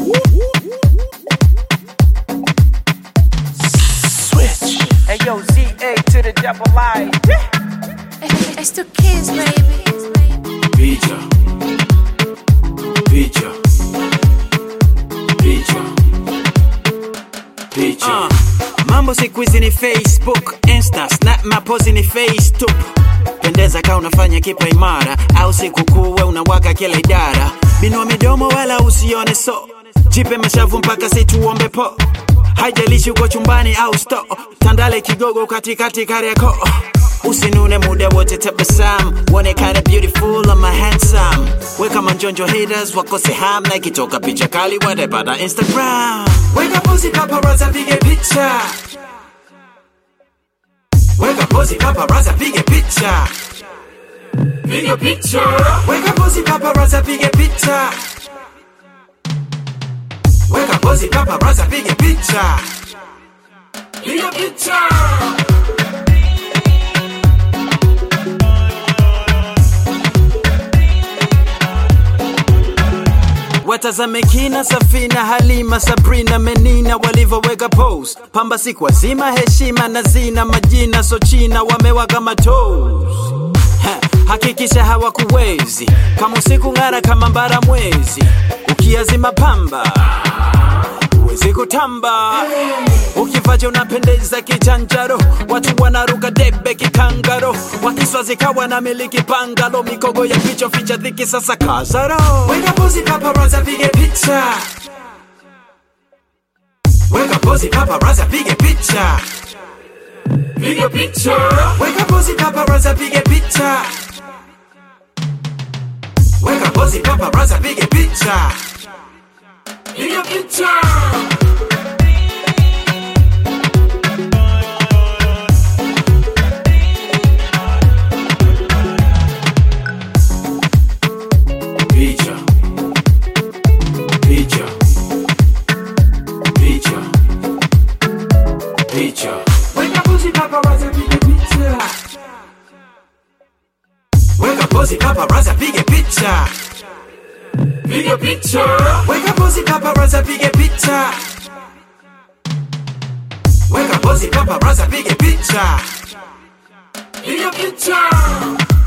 Switch. Hey yo, ZA to the double I. It's the kids, baby. Picha. Picha. Picha. Picha. Uh, mambo siku hizi ni Facebook, Insta, Snap, mapozi ni FaceTube. Pendeza ka unafanya kipa imara, au siku kuwe unawaka kila idara. Binua midomo wala usione so, jipe mashavu mpaka situombe po. Haijalishi uko chumbani au sto, tandale kigogo katikati Kariakoo. Usinune muda wote tabasam, uonekane beautiful ama handsome. Weka manjonjo haters wakose ham na ikitoka picha kali watapata Instagram. Weka pozi paparazzi pige picha. Weka pozi paparazzi pige picha. Piga picha. Weka pozi paparazzi pige picha. Weka pozi paparazzi pige picha. Piga picha. Watazame kina Safina, Halima, Sabrina, Menina walivyoweka pose. Pamba siku wazima, heshima na zina majina, so china wamewaka matos. Ha, Hakikisha hawakuwezi kama usiku ng'ara kama mbara mwezi, ukiazima pamba huwezi kutamba. Ukivaja unapendeza kichanjaro, watu wanaruka debe kikangaro, wakiswazi kawa na miliki pangalo, mikogo ya kichwa ficha dhiki sasa kazaro. Weka pozi paparazzi pige picha, weka pozi paparazzi pige picha, Piga picha. weka pozi paparazzi pige picha, weka pozi paparazzi pige picha. Piga picha. Picha. Picha. Picha. Picha. Weka pozi paparazzi pige picha. Weka pozi paparazzi pige picha. Piga picha. Weka pozi paparazzi pige picha. Weka pozi paparazzi pige picha. Piga picha.